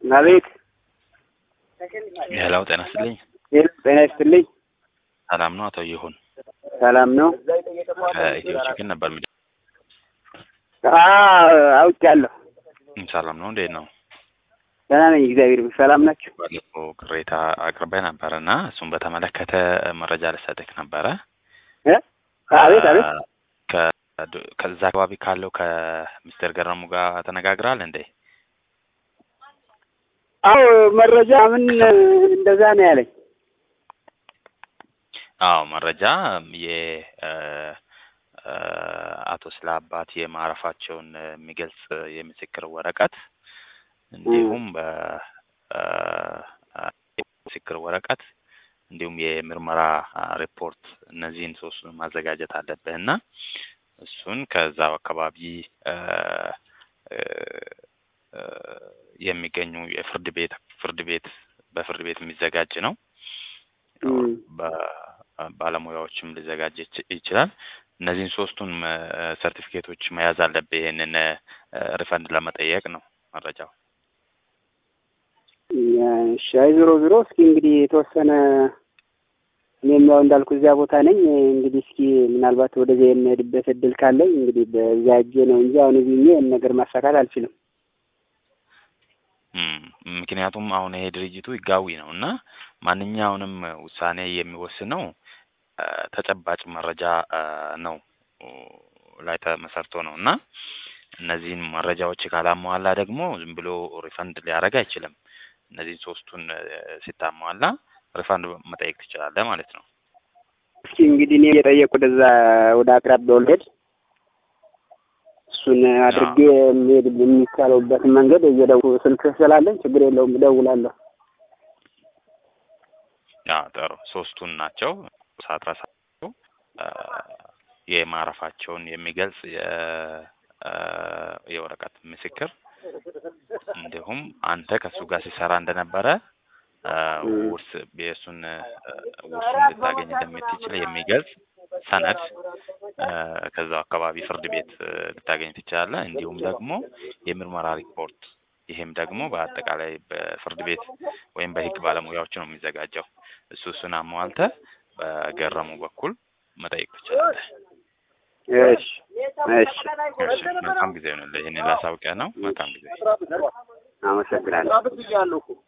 አቤት። ሄሎ ጤና ይስጥልኝ። ሄሎ ጤና ይስጥልኝ። ሰላም ነው አቶ ይሁን? ሰላም ነው? ከኢትዮ ችግር ነበር ሚ አውቄያለሁ። ሰላም ነው እንዴት ነው? ደህና ነኝ፣ እግዚአብሔር ይመስገን። ሰላም ናችሁ? ባለፈው ቅሬታ አቅርበህ ነበረ እና እሱን በተመለከተ መረጃ ልሰጥህ ነበረ። እ? አቤት አቤት። ከ- ከዛ አካባቢ ካለው ከሚስተር ገረሙ ጋር ተነጋግራል እንዴ? አዎ መረጃ ምን እንደዛ ነው ያለኝ። አዎ መረጃ የ እ፣ እ፣ አቶ ስለ አባት የማረፋቸውን የሚገልጽ የምስክር ወረቀት እንዲሁም በ እ፣ የምስክር ወረቀት እንዲሁም የምርመራ ሪፖርት እነዚህን ሶስቱን ማዘጋጀት አለብህ እና እሱን ከዛው አካባቢ እ፣ እ፣ እ፣ የሚገኙ የፍርድ ቤት ፍርድ ቤት በፍርድ ቤት የሚዘጋጅ ነው። እም። ባለሙያዎችም ሊዘጋጅ ይች- ይችላል። እነዚህን ሶስቱን ሰርቲፊኬቶች መያዝ አለብህ። ይህንን ሪፈንድ ለመጠየቅ ነው መረጃው። እሺ፣ አይ ዞሮ ዞሮ እስኪ እንግዲህ የተወሰነ እኔም ያው እንዳልኩ እዚያ ቦታ ነኝ። እንግዲህ እስኪ ምናልባት ወደዚያ የምሄድበት እድል ካለኝ እንግዲህ በዚያ እጄ ነው እንጂ አሁን እዚህ ሆኜ ይህን ነገር ማሳካት አልችልም። እም፣ ምክንያቱም አሁን ይሄ ድርጅቱ ህጋዊ ነው እና ማንኛውንም ውሳኔ የሚወስነው እ፣ ተጨባጭ መረጃ እ፣ ነው እ፣ ላይ ተመሰርቶ ነው እና እነዚህን መረጃዎች ካላሟላ ደግሞ ዝም ብሎ ሪፈንድ ሊያደርግ አይችልም። እነዚህን ሶስቱን እ፣ ሲታሟላ ሪፈንድ መጠየቅ ትችላለህ ማለት ነው። እስኪ እንግዲህ እኔ እየጠየቁ ወደዛ ወደ አቅራቢያው ልሄድ እሱን አድርጌ የሚሄድ የሚቻለውበትን መንገድ እየደው ስልክ ስላለኝ ችግር የለውም እደውላለሁ። ያ ጥሩ ሶስቱን ናቸው ሳትረሳቸው እ፣ የማረፋቸውን የሚገልጽ የ- እ፣ የወረቀት ምስክር እንዲሁም አንተ ከእሱ ጋር ሲሰራ እንደነበረ እ፣ ውርስ የእሱን እ፣ ውርሱን ልታገኝ እንደምትችል የሚገልጽ ሰነድ እ፣ ከዛው አካባቢ ፍርድ ቤት እ፣ ልታገኝ ትችላለህ። እንዲሁም ደግሞ የምርመራ ሪፖርት ይሄም ደግሞ በአጠቃላይ በፍርድ ቤት ወይም በሕግ ባለሙያዎች ነው የሚዘጋጀው። እሱ እሱን አሟልተህ በገረሙ በኩል መጠየቅ ትችላለህ። እሺ እሺ፣ እሺ፣ መልካም ጊዜ ይሆንልህ። ይህንን ላሳውቅህ ነው። መልካም ጊዜ። አመሰግናለሁ።